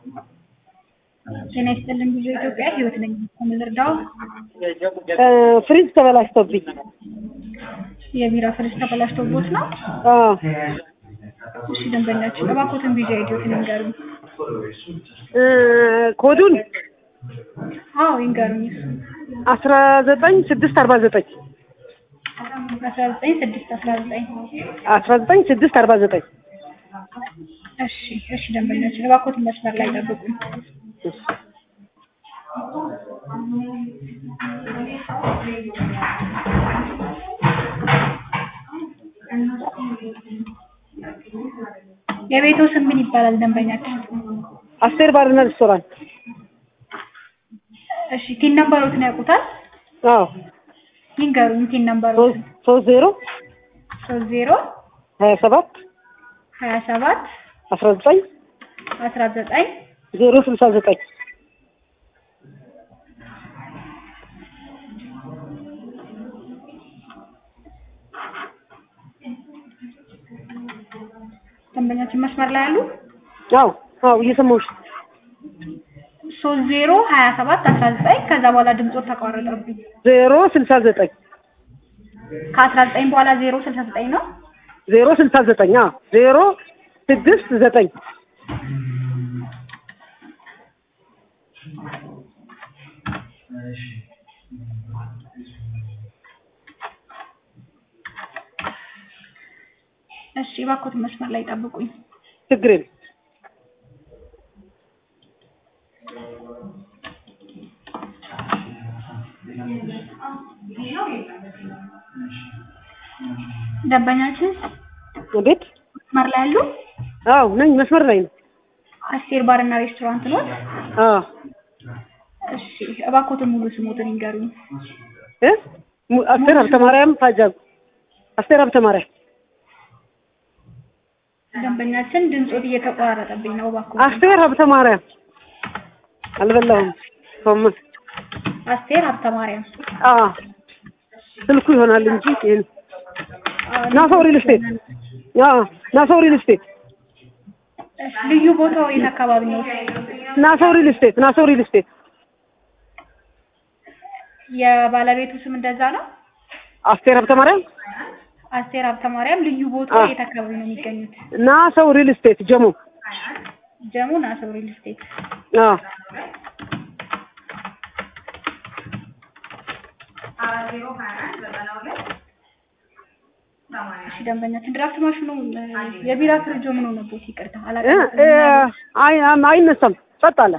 ጤና ይስጥልን ብዙ ኢትዮጵያ ህይወት ነኝ። ምን ልርዳው? ፍሪጅ ተበላሽቶብኝ። የቢራ ፍሪጅ ተበላሽቶቦት ነው? አዎ እሺ ደንበኛችን እባክዎትን ቪዲዮ አይዲዮትን ይንገሩኝ። እ ኮዱን አዎ ይንገሩኝ። እሱ አስራ ዘጠኝ ስድስት አርባ ዘጠኝ አስራ ዘጠኝ ስድስት አስራ ዘጠኝ አስራ ዘጠኝ ስድስት አርባ ዘጠኝ እሺ እሺ ደንበኛችን እባክዎትን መስመር ላይ ጠብቁኝ። የቤቶ ስም ምን ይባላል ደንበኛችን? አስቴር ባርና ሬስቶራንት። እሺ ቲን ነምበሮትን ያውቁታል? አዎ ይንገሩኝ ቲን ነምበሮትን። ሶስት ሶስት ዜሮ ሶስት ዜሮ ሀያ ሰባት ሀያ ሰባት አስራ ዘጠኝ አስራ ዘጠኝ ዜሮ ስልሳ ዘጠኝ ደንበኛችን መስመር ላይ አሉ? አዎ አዎ እየሰማሁሽ ሶስት ዜሮ ሀያ ሰባት አስራ ዘጠኝ ከዛ በኋላ ድምፆት ተቋረጠብኝ። ዜሮ ስልሳ ዘጠኝ ከአስራ ዘጠኝ በኋላ ዜሮ ስልሳ ዘጠኝ ነው። ዜሮ ስልሳ ዘጠኝ አዎ ዜሮ ስድስት ዘጠኝ እሺ እባክዎትን መስመር ላይ ጠብቁኝ። ችግር የለም ደንበኛችን ቤት መስመር ላይ አሉ? አዎ ነኝ መስመር ላይ ነው አስቴር ባርና ሬስቶራንት ነው? አዎ እሺ እባክዎትን ሙሉ ስሞትን ይንገሩኝ። እ ሙ- አስቴር ሀብተ ማርያም ታጃብ አስቴር ሀብተ ማርያም ደንበኛችን ድምፆት እየተቆራረጠብኝ ነው። እባክዎትን አስቴር ሀብተ ማርያም አልበላሁም ሶም አስቴር ሀብተ ማርያም አዎ ስልኩ ይሆናል እንጂ ይሄን ናሰው ሪል ስቴት አዎ ናሰው ሪል ስቴት እሺ፣ ልዩ ቦታው የት አካባቢ ነው? ናሰው ሪል ስቴት ናሰው ሪል ስቴት የባለቤቱ ስም እንደዛ ነው? አስቴር ሀብተ ማርያም አስቴር ሀብተ ማርያም። ልዩ ቦታው አዎ። የት አካባቢ ነው የሚገኙት? ናሰው ሪል ስቴት ጀሞ ጀሙ ናሰው ሪል ስቴት። አዎ እሺ ደንበኛችን ድራፍት ማሽኑ እ፣ የቢራ ፍሪጆ ምን ሆነቦት? ይቅርታ እ አላውቅም። እ አይ አይነሳም ጸጥ አለ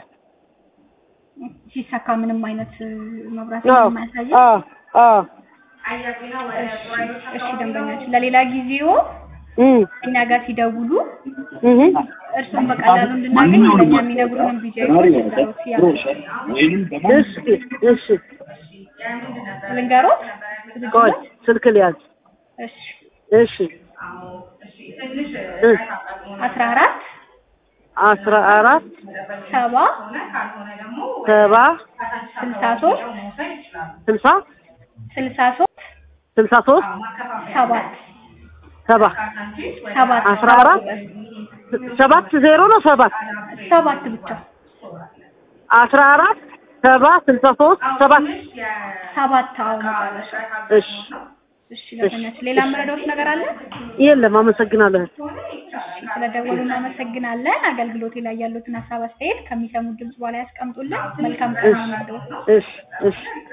ሲሰካ ምንም አይነት እ፣ መብራት አዎ የማያሳይ አዎ አዎ እሺ ደንበኛችን ለሌላ ጊዜው እም እኛ ጋር ሲደውሉ እህ እርሱን በቀላሉ እንድናገኝ ለእኛ የሚነግሩንን ቢጃ ልንገሮት እሺ እሺ ልንገሮት ቆይ ስልክ ሊያዝ እሺ እሺ እ አስራ አራት አስራ አራት ሰባ ሰባ ስልሳ ሶስት ስልሳ ስልሳ ሶስት ስልሳ ሶስት ሰባት ሰባ ሰባት አስራ አራት ሰባት ዜሮ ነው ሰባት ሰባት ብቻ አስራ አራት ሰባ ስልሳ ሶስት ሰባት ሰባት አዎ መጨረሻ እሺ እሺ ደንበኛችን ሌላ የምረዳዎት ነገር አለ የለም አመሰግናለሁ እሺ ስለደወሉ እናመሰግናለን አገልግሎቴ ላይ ያሉትን ሀሳብ አስተያየት ከሚሰሙት ድምጽ በኋላ ያስቀምጡልን መልካም ቀን ይሁንልዎት እሺ እሺ